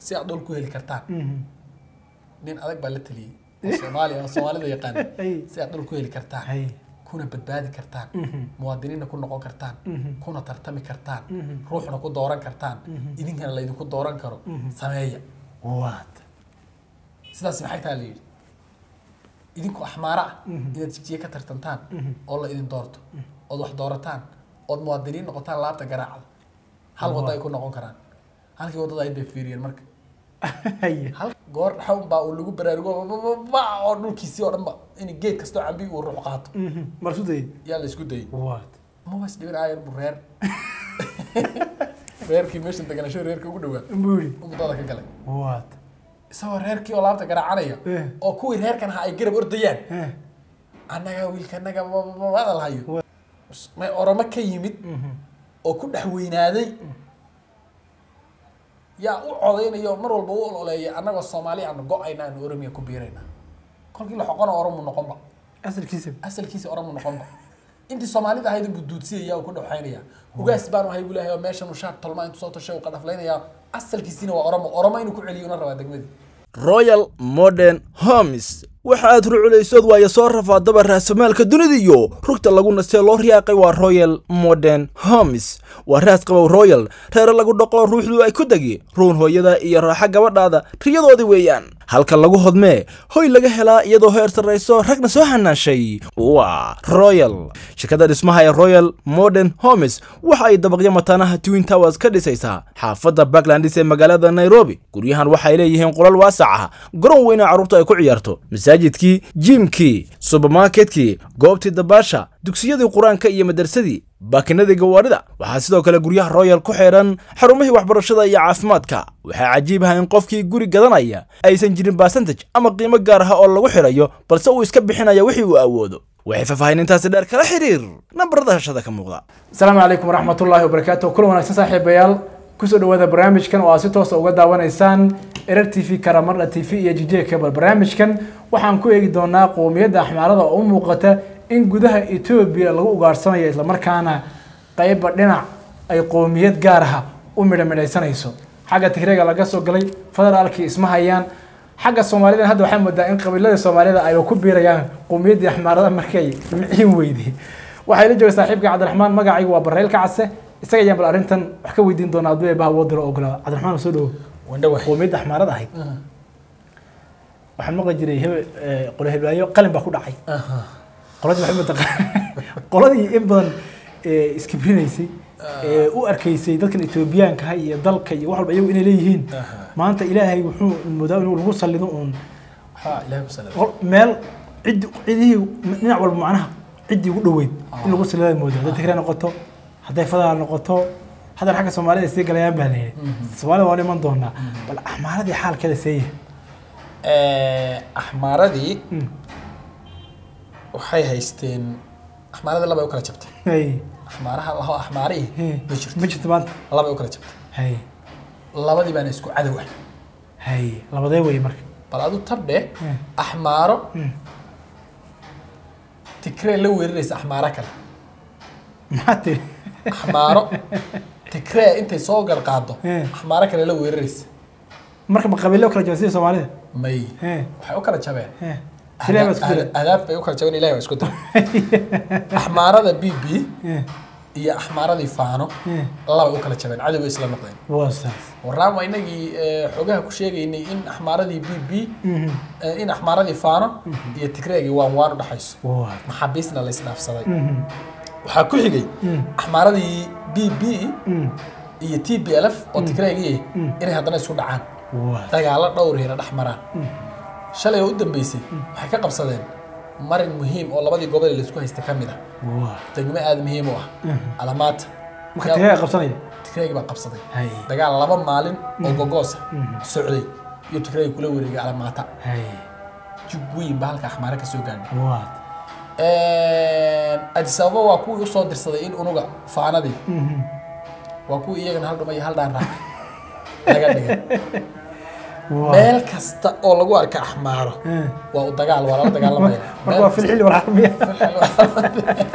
si aad dhul ku heli kartaan nin adag baa la taliyey oo soomaaliya oo soomaalida yaqaan Ay. si aad dhul ku heli kartaan hay kuna badbaadi kartaan muwaadiniinna ku noqon kartaan kuna tartami kartaan ruuxna ku dooran kartaan idinkana laydinku dooran karo sameeya waad sidaas maxay taha la yidhi idinku axmaaro ah inaad jijiye ka tartantaan oo la idin doorto ood wax doorataan ood muwaadiniin noqotaan laabta garaacda hal waddo ay ku noqon karaan halkii waddada ay bay fiiriyeen marka hay hal goor xawn baa uu lagu baraarugo ba oo dhulkiisii oo dhan ba in geed kastoo cambi uu ruux qaato marsu dayay yaa la isku dayay waad maba isdhibin aayar bu reer reerkii meeshan deganasho reerka ugu dhawaa buu yidhi u muddada ka galay waad isagoo reerkii oo laabta garaacanaya Eh. oo kuwii reerkan ha ay garab ordayaan Eh, annaga wiilkanaga hadal hayo may oromo ka yimid oo ku dhex weynaaday yaa u codaynayo mar walba u ololeeya annagoo soomaali aanu go-ayna aanu oromiya ku biirayna kolkii la xoqona oromu noqonba asalkiisa asalkiisa oromu noqonba intii soomaalida ahayd buu duudsiyaya uu ku dhexaynaya ugaas baanu ahay buu leeyahay oo meeshan uu shaar tolma intuu soo tashay uu qadhaflaynaya asalkiisiina waa oromo oromo inuu ku celiyo una rabaa degmadii royal modern homes waxa aad ruculaysood waayo soo rafaadaba raasamaalka dunida iyo rugta lagu nastee loo riyaaqay waa royal modern homes waa raas qabow royal reere lagu dhaqo ruuxdu ay ku degi ruun hooyada iyo raaxa gabadhaada riyadoodii weeyaan halka lagu hodmee hoy laga helaa iyadoo heer sarrayso ragna soo hanaashay waa royal shirkadda dhismaha ee royal modern homes waxa ay dabaqyo mataanaha twin towers ka dhisaysaa xaafadda backlandis ee magaalada nairobi guryahan waxay leeyihiin qolal waasac ah garoon weyna carruurta ay ku ciyaarto masaajidkii jiimkii subermarketkii goobtii dabaasha dugsiyadii qur-aanka iyo madarsadii baakinadii gawaadhida waxaa sidoo kale guryaha royal ku xidhan xarumihii waxbarashada iyo caafimaadka waxaa cajiib ah in qofkii guri gadanaya aysan jirin basantaj ama qiimo gaar ah oo lagu xidhayo balse uu iska bixinaya wixii uu awoodo waxay faahfaahinintaasi dheer kala xiriir nambarada hashada ka muuqda asalaamu calaykum waraxmatullaahi wabarakaatu kulan wanaagsan saaxiibayaal kusoo dhawaada barnaamijkan oo aad si toosa uga daawanaysaan erer t v karamarda t v iyo jijee cable barnaamijkan waxaan ku eegi doonaa qowmiyadda axmaarada oo u muuqata in gudaha etoobiya lagu ugaarsanayo islamarkaana qeyba dhinac ay qowmiyad gaar ah u midha midhaysanayso xagga tigreega laga soo galay federaalkii isma hayaan xagga soomaalida hadda waxaa moodaa in qabiilada soomaalida ay ku biirayaan qowmiyaddii axmaarada markay miciin weyday waxaa ila jooga saaxiibka cabdiraxmaan magacaygu waa bareylka case isaga ayaan bal arrintan wax ka weydiin doonaa hadduu eebaha woodiro ogolaa cabdiraxmaan soo dhawo wandhawax qowmiyadda axmaarada ahayd waxaan maqli jiray hebel qole heblaayo qalin baa ku dhacay qoladii waxay mataqaan qoladii in badan ee, iskibrinaysay ee u arkaysay dadkan etoobiyaanka ah iyo dalka iyo wax walba iyagu inay leeyihiin maanta ilaahay wuxuu moodaa inuu lagu sallido uun waxaa ilahay ku salada qol- meel ciddi cidihii dhinac walba macnaha ciddii ugu dhoweyd in lagu sallidaa moodaa hadday tigray noqoto hadday fadaal noqoto haddana xagga soomaalida ay sii galayaan baa leeyahay soomaalida waan iman doonaa bal axmaaradii xaalkeeda seeyahay axmaaradii waxay haysteen axmaaradii laba ay u kala jabtay hay axmaaraha laho axmaarihii hey, ma jirto ma jirto maanta laba ay u kala jabtay hay labadii baana isku cadow ah hay labadee wey marka bal adu tabdhe Hmm. axmaaro Hmm. tigree la weeraraysa axmaaro kale maxaa tiri axmaaro tigree intay soo garqaado Hmm. axmaaro kale la weeraraysa marka ma qabiilo kala jaba sida soomaalida may He, waxay u kala jabeen he. Ilaahay baa isku Ahdaaf- diray. ahdaaf bay u kala jabeen ilahi waa isku diray axmaarada b b He, iyo axmaaradii faano he. labay u kala jabeen cadoway isla noqdeen waa saas waraan waa inagii eh, xogaha ku sheegaynay in axmaaradii b b Mhm. eh, in axmaaradii faano iyo tigreegii waan waan u dhaxayso waa maxaabiisna la isdhaafsaday Mhm. waxaa ku xigay Mm. axmaaradii b b Mm. iyo t b l f oo tigreegii inay haddana isku dhacaan waa dagaalo dhowr hina dhex maraan shalay oo u dambeysay waxay ka qabsadeen marin muhiim oo labadii gobol ee laisku haysta ka mid ah waa degmo aada muhiim u ah alamaata marka tigreega qabsanaya tigreegi baa qabsaday hay dagaal laba maalin oo gogoosa socday iyo tigreegi kula wareegay alamaata hay jug weyn baa halka axmaare ka soo gaadhay waa addis ababa waa kuwii usoo dirsaday in unuga faanadii Mhm. waa kuwii iyagana hal dhuma iyo hal dhaan raaca laga dhigay waa meel kasta oo lagu arka axmaaro Eh. waa u dagaal waa lala dagaalamaya marka waa filxili walxarmiya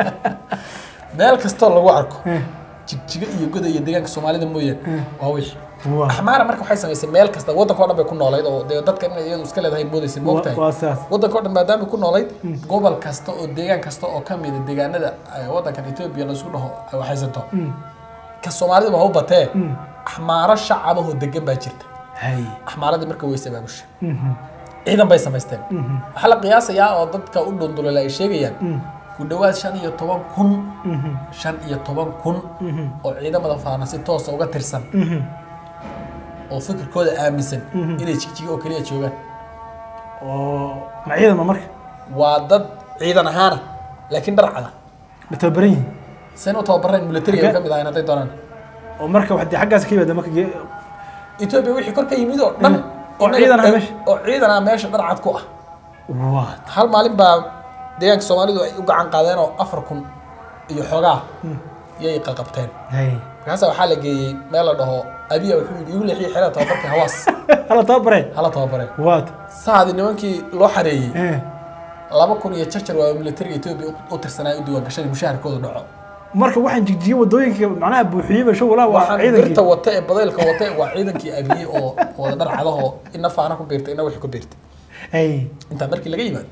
meel kastoo lagu arko Eh. jigjigo iyo goda iyo deegaanka soomaalida mooyaane waa wixii Waa. axmaara marka waxay samaysay meel kasta waddanka oo dhan bay ku noolayd oo dee dadka inay iyadu iska leedahay moodaysa moogtahay waa saas waddanka oo dhan maadaama ku noolayd gobol kasta oo deegaan kasta oo ka mida deegaanada ay waddankan etoobiya laisku dhaho ay waxaysato ka soomaalida ba ha u batee axmaaro shacabahoo degan baa jirta hay axmaaradii marka way sabaabusha ciidan bay samaysteen waxaa la qiyaasayaa oo dadka u dhundulala ay sheegayaan ku dhowaad shan iyo toban kun shan iyo toban kun oo ciidamada faana si toosa uga tirsan oo fikirkooda aaminsan inay jigjiga oo keliya joogaan oo ma ciidan ma marka waa dad ciidan ahaana laakiin dharcada ma tababaran yihiin sen u tababareen militariga ka mid ahayn hadday doonaan oo marka wax dee xaggaas ka yimaada marka ge- etoobiya wixii kor ka yimid oo dhan oo ciidan ah meesha. oo ciidan ah meesha dharcad ku ah waa hal maalin baa deegaanka soomaalidu ay u gacan qaadeen oo afar kun iyo xoogaa yay qaqabteen hay markaasa waxaa la geeyey meel la dhaho abiya wuxuu yidhi igu leexiyey xerada tababarka hawaas hala tababare hala tababareen waad saadi nimankii loo xareeyey eh laba kun iyo jarjar waa militariga etoobiya u- u tirsanaa u diiwaan gashan mushaharkooda dhaco marka waxaan jigjiye wadooyinka macnaha buuxiyeyba show walaa waa waxaan birta ciidankii wata ee badaylka wata waa ciidankii abiye oo wada dhar cadahoo ina faana ku biirtay ina wixii ku biirtay hay intaa markii laga yimaado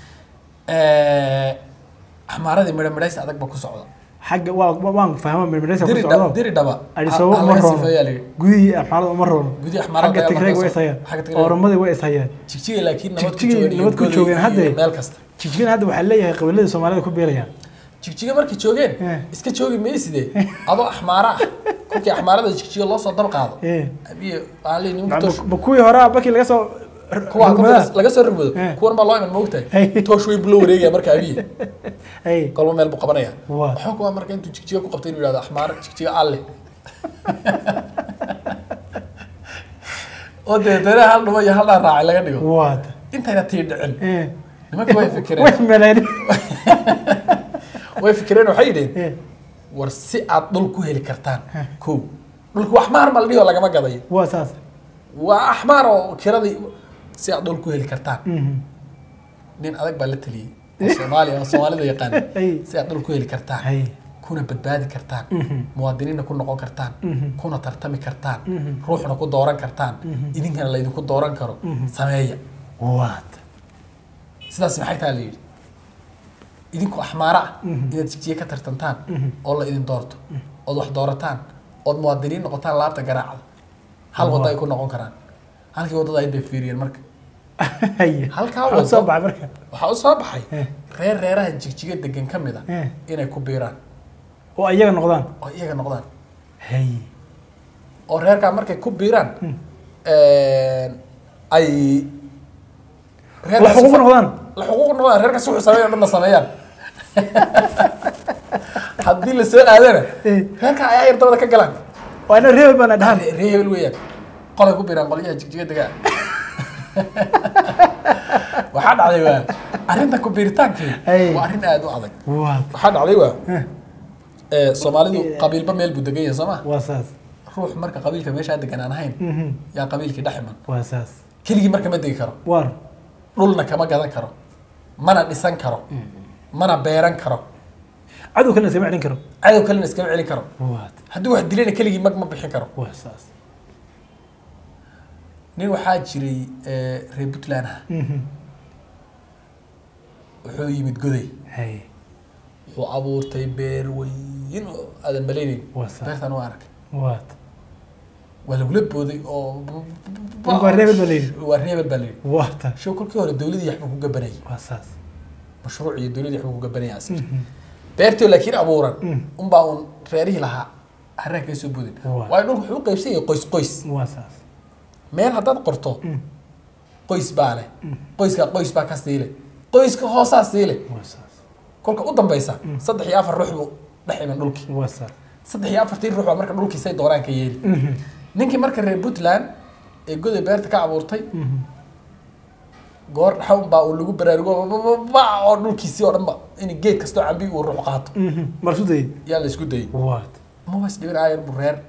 eh axmaaradii midho midhaysi adag ba ku socda xagga waa waa- waan fahma mirmiraysa ku diri dhaba socdo diri dhaba adisababa ha- ha uma laga roono sifeeyaa la yidhi gudihii axmaalada uma roono gudihii axmaalada xagga ayaa tigreeg way markaas- ishayaan xagga Tigreeg. ooramadii way ishayaan jigjiga laakiin nabad ku Jigjigay joogeen iyo nabad ku Goday joogeen iyo hadda. meel kasta jigjigan hadda waxaa leeyahay qabiiladii soomaalida ku beerayaan jigjiga markay joogeen Eh. iska joogi mayside adoo axmaara ah kolkii axmaarada jigjiga loo soo dab qaado Eh. abiye waxaa leeyihi nimanka Ma- toosh ma kuwii horaa markii laga soo kuwa rugmadaa? laga soo rugmado Eh. kuwan baa loo iman moogtahay Hey. toosh weyn buu la wareegaya marka abiye hay kolba meel buu qabanaya Waa. waxaa kuwa marka intuu jigjiga ku qabtay inuu yidhahdo axmaar jigjiga alle oo deetana hal dhumo iyo hal dhaan raacay laga dhigo waad intayna tii dhicin eh nimanka way way fikireen meleen way fikireen waxay yidheen eh war si aad dhul ku heli kartaan kow dhulka wax maar ma la dhihi oo lagama gadayo waa saas waa axmaar oo kiradii si aad dhul ku heli kartaan Mhm. nin adag baa la taliyey oo soomaaliya oo soomaalida yaqaan Ay. si aad dhul ku heli kartaan hay kuna badbaadi kartaan Mhm. muwaadiniinna ku noqon kartaan Mhm. kuna tartami kartaan Mhm. ruuxna ku dooran kartaan idinkana laydinku dooran karo sameeya waad sidaas maxay taa la yidhi idinku axmaara ah inaad jigjiye ka tartantaan oo la idin doorto ood wax doorataan ood muwaadiniin noqotaan laabta garaacda hal waddo ay ku noqon karaan halkii waddada ay bay fiiriyeen marka hay Halkaa Waxaa wado. soo baxay marka waxaa u soo baxay Eh. reer reeraha jigjiga degan ka mid a Eh. inay ku biiraan oo iyaga noqdaan oo iyaga noqdaan hay oo reerkaa markay ku biiraan ay la xuquuq noqdaan la xuquuq noqdaan reerkaas wuxuu sameeya dhanna sameeyaan haddii la soo aadana Eh. reerka ayaa yar dabada ka galaan waa ina reebel baana dhahan ree ree hebel weeyaan qolay ku biiraan qolyaha jigjiga degaa waxaa dhacday waa arrinta ku biiritaankii Ay. waa arrin aad u adag waad waxaa dhacday waa Eh. ee, soomaalidu qabiilba meel buu degan yahay soo ma waa saas ruux marka qabiilka meeshaa degan aan ahayn Mhm. yaa qabiilkii dhex iman waa saas keligii marka ma degi karo waar dhulna kama gadan karo mana dhisan karo mana beeran karo cadow kalena iskama celin karo cadow kalena iskama celin karo waad haddii wax dilayna keligii mag ma bixin karo waa saas nin waxaa jiray ee, reer puntland ah Mhm. wuxuu yimid goday hay wuxuu abuurtay beer weyn oo aadan malaynayn Waa sax. beertan waa arkay waad waa lagula booday oo Marka waa reebel baa la yidhi. waa reebel baa la yidhi waata show kolkii hore dowladii waxbuu ku gabanayay waa saas mashruuc iyo dowladii waxbuu ku gabanayay asir beertii laakiin abuuran unbaa uun reerihii lahaa haraan kaga soo boodin Waa. waayo dhulku wuxuu u qaybsan yahay qoys qoys waa saas meel haddaad qorto qoys baa leh qoyska qoys baa ka siile qoyska hoosaa siile waa saas kolka u dambaysa saddex iyo afar ruux buu dhex iman dhulkii waa saas saddex iyo afartii ruux baa marka dhulkiisay doonaan ka yeeli ninkii marka reer puntland ee goday beerta ka abuurtay goor dhaxa unbaa uu lagu baraarugo ba oo dhulkiisii oo dhanba in geed kastoo cambi uu ruux qaato marsu dayay yaa la isku dayay waad mabas dhibin aayar buu reer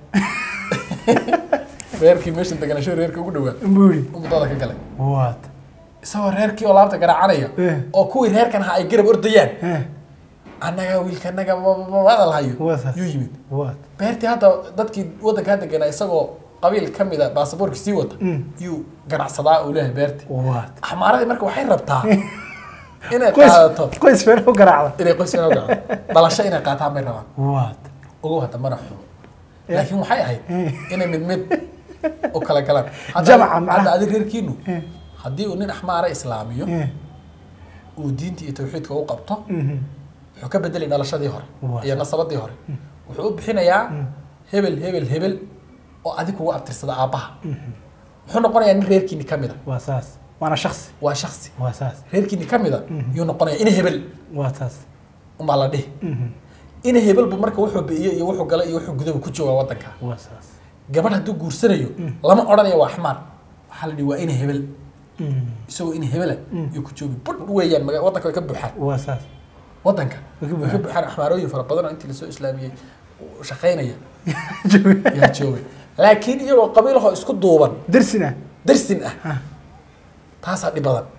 reerkii meeshan deganasho reerka ugu dhawaa buu yidhi umudada ka galay waad isagoo reerkii oo laabta garaacanaya Eh. oo kuwii reerkan ahaa ay garab ordayaan eh annaga wiilkanaga hadal hayo Waa saas. yuu yimid waad beertii hadda dadkii waddankaa deganaa isagoo qabiil ka mida baasaboorka sii wata yuu ganacsadaa uu leeyahay beerti waad axmaaradii marka waxay rabtaa inay qoys qaadato qoys feer u garaacda inay qoys inay gaco dhalasho inay qaataan bay rabaan waad ogow hadda mana xumo laakiin waxay ahayd inay mid mid u kala galaan Hadda- Jamaca macnaha. hadda adi reerkiinu haddii uu nin axmaara islaamiyo uu diinta iyo tawxiidka u qabto wuxuu ka bedelay dhalashadii hore Waa iyo nasabadii hore wuxuu u bixinayaa hebel hebel hebel oo adig kugu abtirsada aabbaha wuxuu noqonayaa nin reerkiini ka mida waa saas waana shaksi waa shaksi waa saas reerkiini ka mida yuu noqonayaa ina hebel waa saas umbaa la dhihi ina hebelbu marka wuxuu bi'iyo iyo wuxuu gala iyo wuxuu gudaba ku joogaa waddanka waa saas gabadh hadduu guursanayo lama odhanayo waa axmaar waxaa la dhihi waa ina hebel isagoo ina hebela yuu ku joogi budh weeyaan maga- waddanka way ka buuxaan waa saas waddanka Way ka way ka buuxaan. buuxaan axmaarooyin fara badan oo intii lasoo islaamiyey u shaqaynaya yaa joogay laakiin iyagoo qabiilahoo isku duuban dersina darsin ah taasaa dhib badan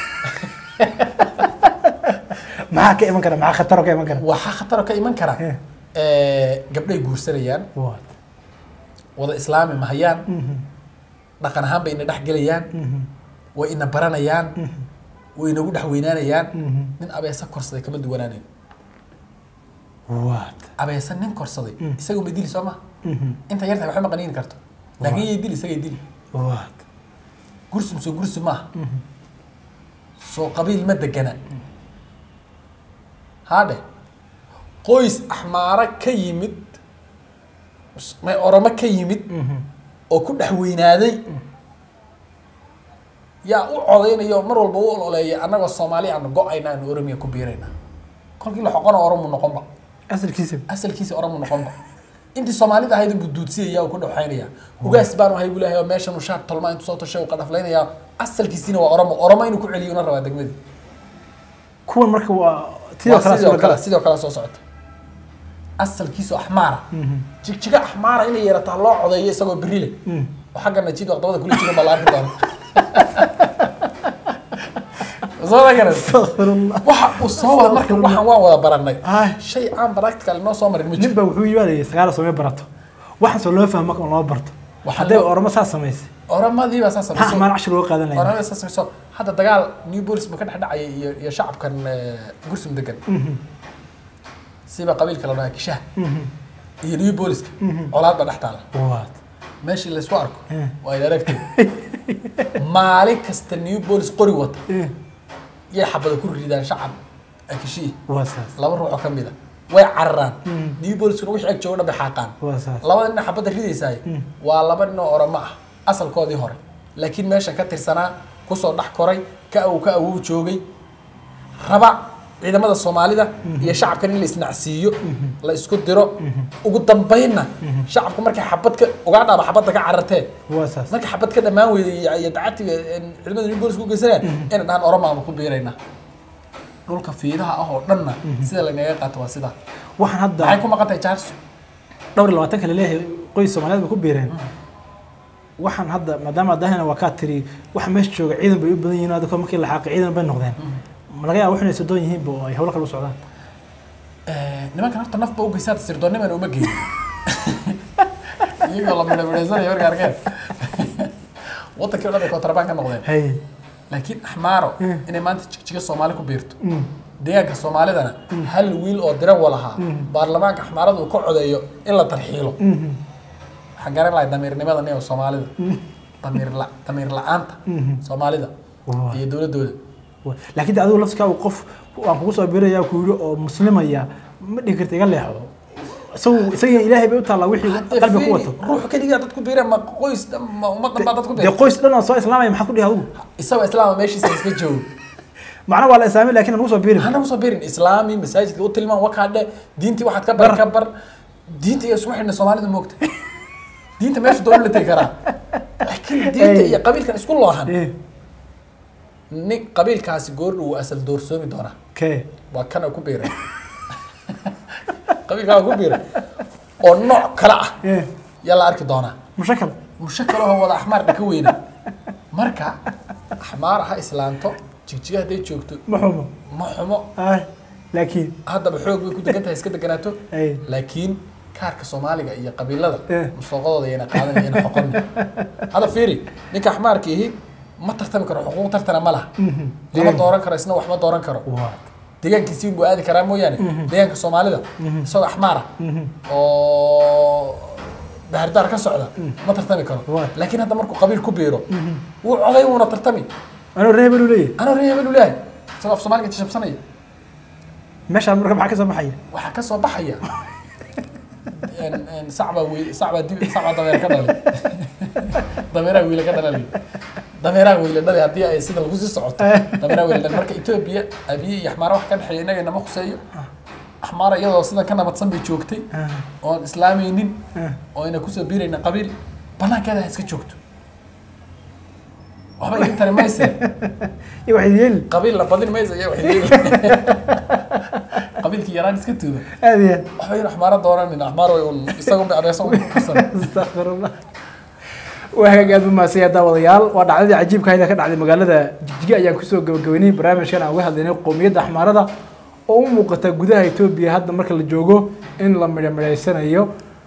maxaa ka iman kara maxaa khataro ka iman kara waxaa khataro ka iman kara Eh. eh, gabdhay guursanayaan waad wada islaami mahayaan dhaqan ahaan bay ina dhex gelayaan way ina baranayaan way inagu dhex weynaanayaan nin abeesa korsaday kama duwanaanayn waad abeesa nin korsaday isaga ma dili soo ma inta yartahay waxba ma qaniini karto laakiin yay dili isagay dili waad gursum soo gursi maaha soo qabiil ma degana haadhe qoys axmaaro ka yimid may oromo ka yimid oo ku dhex weynaaday yaa u codaynaya oo mar walba u ololeeya annagoo soomaali aanu go-ayna aanu oromiya ku biirayna kolkii la xoqona oromu noqonba asalkiisa asalkiisa oromu noqonba intii soomaalida ahayd buu duudsiyaya oo ku dhexaynaya ugaas baanu ahay buu leeyahay oo meeshan uu shaar tolmaa intuu soo tashay uu qadhaflaynaya asalkiisiina waa oromo oromo inuu ku celiyo una rabaa degmadii kuwan marka waa tidoo waa kale sidoo soo kale gala sidoo kale soo socota asalkiisu axmaara jigjiga axmaara inay yeerataa loo codeeyo isagoo beri leh oo xagga najiid waqdabada kula jira baa la arki doona soo garan astaqfirullah waxa uu soo wada marka waxaan waan wada baranay Ay. shay aan practical noo soo marin ma nin jiro baa wuxuu yimaadaya sagaal soomay barato waxaan soo loo fahmo marka loo barto Waxaa hadday loo- oramo saa samaysay oramadii baa saa maxaa samayso amaan cashir loo qaadan lahayn oramada saa samayso hadda dagaal new bolis buu ka dhex dhacayay iyo iyo shacabkan eh, gursum degan siba qabiilka la dhahaa kishaha iyo new booliska colaad baa dhex taala waad meeshii laysku arko Eh. waa ila aragtay maalin kasta new bolis qori wata Eh, yay xabada ku ridaan shacab akishii waa saas laba ruux oo ka mid a way cararaan new boliskuna wixii ag jooga dhan bay xaaqaan waa saas labada nin xabadda ridaysaay waa laba nin oo oramo ah asalkoodii hore laakiin meesha ka tirsanaa kusoo dhex koray ka awow ka awow joogay raba ciidamada soomaalida iyo shacabkan in la isnacsiiyo la isku diro ugu dambaynna shacabku markay xabad ka ugaadhaaba xabadda ka carartee waa saas markay xabad ka dhammaan weyday iyo- iyo dacatiga een, ciidamada new bolis ku geysanayaan inay dhahaan oromaama ku biiraynaa dhulka fiidaha ah oo dhanna sida lanaga qaato waa sidaa waxaan hadda maxay ku maqan tahay jaarso dhowr iyo labaatan kale leeyahay qoys soomaaliyeed bay ku biireen waxaan hadda maadaama adahana waa kaa tiri waxa meesha jooga ciidan bay u badan yihiin adiko markii la xaaqay ciidan bay noqdeen ma laga yaaba wax inay sodoon yihiinba oo ay hawlo kale u socdaan nimankan horta nafba u geysaata sirdoonnimana uma geyn iyagoo la midhamidhaysanaya marka arkeen wadankii o dhan bay kontrabaan ka noqdeen hay laakiin axmaaro inay maanta jigjiga soomaali ku biirto deegaanka soomaalidana hal wiil oo dirawa lahaa baarlamaanka axmaarada uu ka codeeyo in la tarxiilo waxaan garan lahay damiirnimada nin soomaalida damiir la damiir la-aanta soomaalida Waa. iyo dowladooda Wa- laakiin de adigu laftikaa uu qof aan kugu soo biiraya ku yidhi oo muslimaya ma dhihi karta iga leexdo isagu isaga ilaahay bay u taallaa wixii qalbiga ku wato ruux keligaa dad ku biireen ma qoys dhan ma ummad dhan baa dad ku dee biireen qoys dhan oo soo islaamaya maxaa ku dhihi adigu isagoo islaama meeshiisa iska joogo macna waa la islaamay laakiin aan ugu soo biirin hana kusoo biirin islaami masaajidka u tilmaan wakaadhe diintii waxaad ka bar ka bar diinta iyo isku xidhna soomaalida moogta diinta meesha doon la tegi karaa laakiin diinta Ey. iyo qabiilkan isku loohan Eh, nin qabiilkaasi goordhu wuu asal doorsoomi doonaa kee waa kana ku biiray qabiilkaa ku biiray oo nooc kale ah Eh, yaa la arki doonaa mushakal mushakalahoo wada axmaar dhaka weyna marka axmaar ha islaanto jigjiga hadday joogto ma xumo ma xumo Ah, laakiin haddaba xoog bay ku degan tahay iska deganaato ay laakiin kaarka soomaaliga iyo qabiilada Eh. mustaqadooda yana qaadanayana xoqon hadda fiiri ninka axmaarka ihi ma tartami karo xuquuq tartana ma laha lama dooran karo isna wax ma dooran karo waa deegaankiisi buu aadi karaa mooyaane deegaanka soomaalida isagoo axmaara oo bahardaar ka socda ma tartami karo Waa. laakiin hadda markuu qabiil ku biiro wuu coday wuuna tartami anuu reer hebel u leeyahay anoo reer hebel u leeyahay isagoo af soomaaliga jajabsanaya meeshaan marka maxaa ka soo baxaya waxaa ka soo baxaya En- en sacbaa wiil sacbaa dib sacbaa dameer ka dhalay dameeraha wiila ka dhalay dameeraha wiila dhalay haddii ay sida lagu sii socoto dameeraha wiila dhalay marka etoobiya abiye iyo axmaara wax ka dhexeeya inaga nama khuseeyo axmaara iyadoo sidan ka nabadsan bay joogtay oon islaamaynin oo ayna kusoo biirayna qabiil banaankeeda ha iska joogto waxba idin tari mayse iyo waxay yeeli qabiil la badin maysa iyo waxay qabiilkii yaraan iska tuuba aad iyo aad waxba yar axmaara dooranin axmaar way un isaga un adeesa un karsan astaqfirullah waa hagaag aad umahadsanya daawadayaal waa dhacdadii cajiibka hayda ka dhacday magaalada jigjiga ayaan kusoo gabagabeynay barnaamijkan aan uga hadlaynay qowmiyadda axmaarada oo u muuqata gudaha etoobiya hadda marka la joogo in la midhamidhaysanayo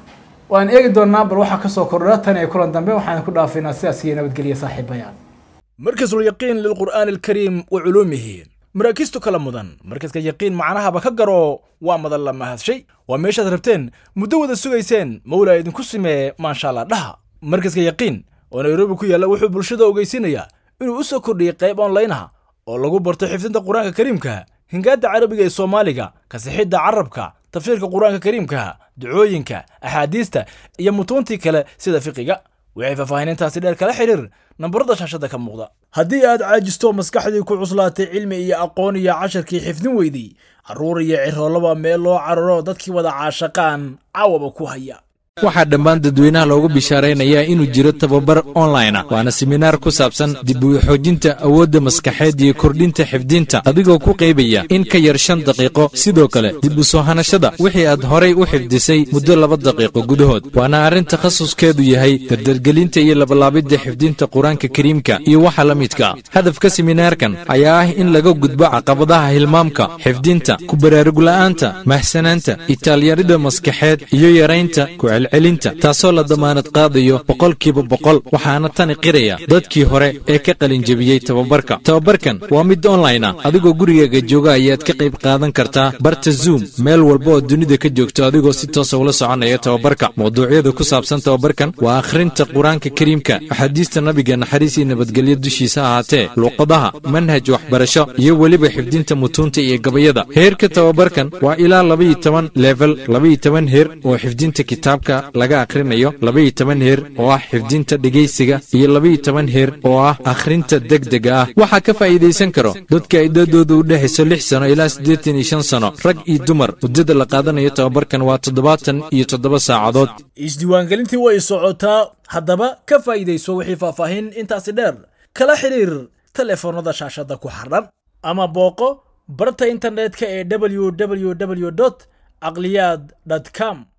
waan eegi doonaa bal waxaa kasoo kordha tan iyo kulan dambe waxaan ku dhaafaynaa sidaas iyo nabadgelya saaxiibayaal مركز اليقين للقرآن الكريم وعلومه مراكزته كلا مدن مركز يقين معناها بكجرو ومدن لما هذا شيء وميش ربتين مدودة سويسين مولا يدن كسمة ما شاء الله لها مركز يقين ونيروبي كويا لو حب الشدة وجيسينيا إنه أسا كردي قيب أونلاينها oo lagu barto xifdinta qur-aanka kariimka hingaada carabiga ee soomaaliga kasixidda carabka tafsiirka qur-aanka kariimka ducooyinka axaadiista iyo mutuuntii kale sida fiqiga waxay faahfaahinintaasi dheer kala xiriir nambarada shaashada ka muuqda haddii aad caajisto maskaxdii ku cuslaatay cilmi iyo aqoon iyo casharkii xifdin weydii carruur iyo ciroolaba meel loo cararo dadkii wada caashaqaan caawaba ku haya waxaa dhammaan dadweynaha loogu bishaaraynayaa inuu jiro tababar online ah waana seminaar ku saabsan dib u xoojinta awoodda maskaxeed iyo kordhinta xifdinta adigoo ku qaybaya in ka yar shan daqiiqo sidoo kale dib u soo hanashada wixii aad horay u xifdisay muddo laba daqiiqo gudahood waana arrin takhasuskeedu yahay dardargelinta iyo labalaabidda xifdinta qur-aanka kariimka iyo waxa la midka ah hadafka seminaarkan ayaa ah in laga gudbo caqabadaha hilmaamka xifdinta ku baraarugla'aanta mahsanaanta itaalyarida maskaxeed iyo yaraynta ku celcelinta taasoo la damaanad qaadayo boqolkiiba boqol waxaana tani qiraya dadkii hore ee ka qalinjebiyey tababarka tababarkan waa mid online ah adigoo gurigaaga jooga ayaad ka qayb qaadan kartaa barta zoom meel walba oo dunida ka joogto adigoo si toosa ula soconaya tababarka mawduucyada ku saabsan tababarkan waa akhrinta qur-aanka kariimka axaadiista nabiga naxariis iyo nabadgelyo dushiisa ahaatee luuqadaha manhaj waxbarasho iyo weliba xifdinta mutuunta iyo gabayada heerka tababarkan waa ilaa labaiyo toban level labaiyo toban heer oo xifdinta kitaabka laga akhrinayo labaiyo toban heer oo ah xifdinta dhegaysiga iyo labaiyo toban heer oo ah akhrinta degdega ah waxaa ka faa'iidaysan karo dadka idadooda u dhexayso lix sano ilaa siddeetan iyo shan sano rag iyo dumar muddada la qaadanayo tababarkan waa toddobaatan iyo toddoba saacadood isdiiwaangelintii way socotaa haddaba ka faa'iidayso wixii faahfaahin intaasi dheer kala xiriir telefoonnada shaashada ku xardhan ama booqo barta internetka ee www caqliyaad com